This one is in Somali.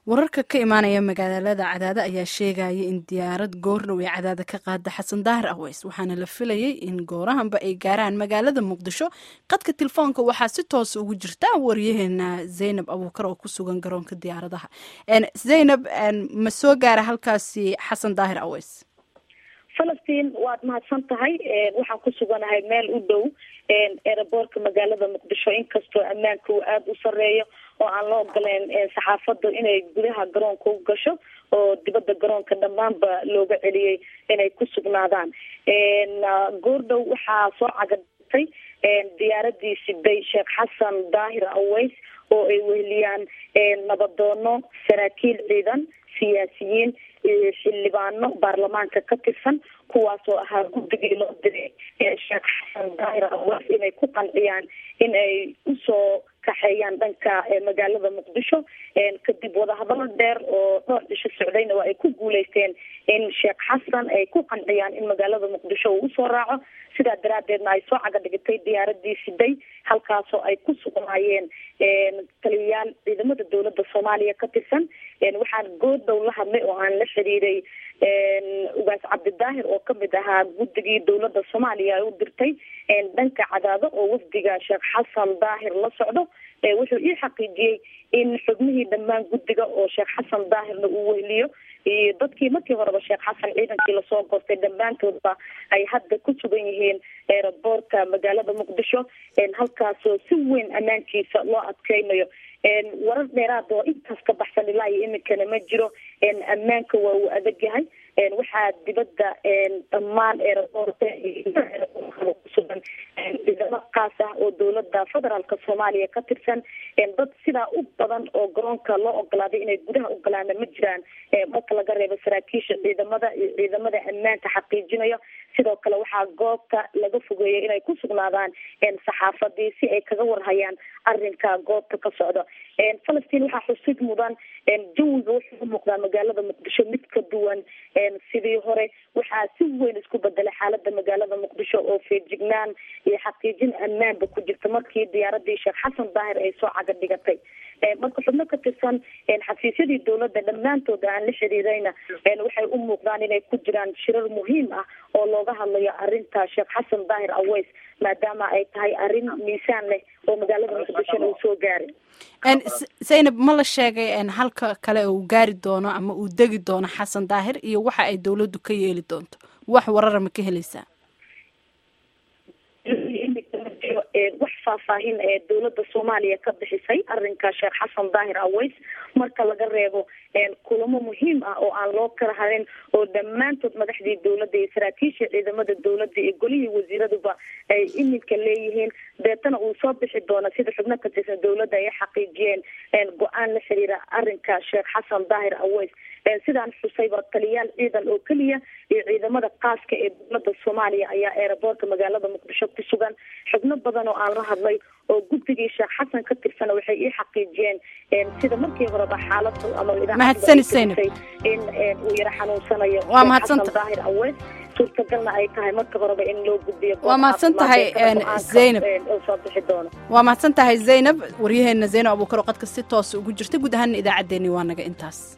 wararka ka imaanaya magaalada cadaado ayaa sheegaya in diyaarad goordhow ee cadaada ka qaada xasan daahir aweys waxaana la filayay in goorahanba ay gaaraan magaalada muqdisho qadka telefoonka waxaa si toosa ugu jirta waryaheena zaynab abuukar oo ku sugan garoonka diyaaradaha zaynab ma soo gaara halkaasi xasan daahir aweys falastiin waad mahadsan tahay waxaan ku suganahay meel u dhow eeraboorka magaalada muqdisho inkastoo ammaanka uu aada u sareeyo oo aan la ogoleyn saxaafadu inay gudaha garoonka u gasho oo dibadda garoonka dhammaanba looga celiyey inay ku sugnaadaan goordhow waxaa soo cagadtay diyaaradii siday sheekh xasan daahir aweys oo ay weheliyaan nabadoono saraakiil ciidan siyaasiyiin xildhibaano baarlamaanka ka tirsan kuwaas oo ahaa guddigii loo diray sheekh xasan daahir aweys inay ku qanciyaan in ay usoo kaxeeyaan dhanka magaalada muqdisho kadib wadahadalo dheer oo dhowr cisho socdayna waa ay ku guuleysteen in sheekh xasan ay ku qanciyaan in magaalada muqdisho uu usoo raaco sidaa daraadeedna ay soo caga dhigtay diyaaradii siday halkaasoo ay ku sugnaayeen taliyayaal ciidamada dowladda soomaaliya ka tirsan waxaan goordhow la hadlay oo aan la xiriiray ugaas cabdidaahir oo kamid ahaa guddigii dowladda soomaaliya ay u dirtay dhanka cadaado oo wafdiga sheekh xasan daahir la socdo wuxuu ii xaqiijiyey in xubnihii dhammaan guddiga oo sheekh xasan daahirna uu weheliyo iyo dadkii markii horeba sheekh xasan ciidankii lasoo gortay dhammaantoodba ay hadda ku sugan yihiin eeraboorka magaalada muqdisho halkaasoo si weyn ammaankiisa loo adkeynayo warar dheeraad oo intaas ka baxsan ilaa iyo iminkana ma jiro ammaanka waa uu adag yahay waxaa dibadda dhammaan eeraboorka kusugan ciidamo kaas ah oo dowlada federaalk soomaaliya ka tirsan dad sidaa u badan oo garoonka loo ogolaaday inay gudaha u galaana ma jiraan marka laga reebo saraakiisha ciidamada iyo ciidamada ammaanka xaqiijinayo sidoo kale waxaa goobta laga fogeeyay inay ku sugnaadaan saxaafadii si ay kaga warhayaan arinka goobta ka socdo falastiin waxaa xusid mudan jawiga wuxuu umuuqdaa magaalada muqdisho mid ka duwan sidii hore waxaa si weyn isku bedelay xaalada magaalada muqdisho oo feejignaan iyo xaqiijin ammaanba ku jirta markii diyaaradii sheekh xasan daahir ay soo caga dhigatay marka xubno ka tirsan xafiisyadii dowladda dhammaantooda aan la xiriirayna waxay u muuqdaan inay ku jiraan shirar muhiim ah oo looga hadlayo arinta sheekh xasan daahir aweys maadaama ay tahay arrin miisaan leh oo magaalada muqdishona uu soo gaaray zaynab ma la sheegay halka kale uu gaari doono ama uu degi doono xasan daahir iyo waxa ay dowladdu ka yeeli doonto wax warara ma ka helaysaa wax faahfaahin ee dowladda soomaaliya ka bixisay arinka sheekh xasan daahir aweys marka laga reebo kulamo muhiim ah oo aan loo kala harin oo dhammaantood madaxdii dowladda iyo saraakiisha ciidamada dowladda iyo golihii wasiiraduba ay iminka leeyihiin deetana uu soo bixi doono sida xubno ka tirsan dowladda ay xaqiijiyeen go-aan la xiriira arinka sheekh xasan daahir aweys sidaan xusayba taliyaal ciidan oo keliya iyo ciidamada qaaska ee dowladda soomaaliya ayaa eeraboorka magaalada muqdisho ku sugan xubno badan oo aan la hadlay oo guddigii sheekh xasan ka tirsana waxay ii xaqiijiyeen sida markii horeba xaalada ama mahadsani zaynab in uu yaro xanuunsanayo waa mahadsanta daahir aweys suurtagalna ay tahay marka horeba in loo gudbiyo waa mahadsan tahay zaynab oo soo bixi doono waa mahadsan tahay zaynab waryaheena zaynab abuukar oo qadka si toosa ugu jirta guud ahaana idaacaddeenii waa naga intaas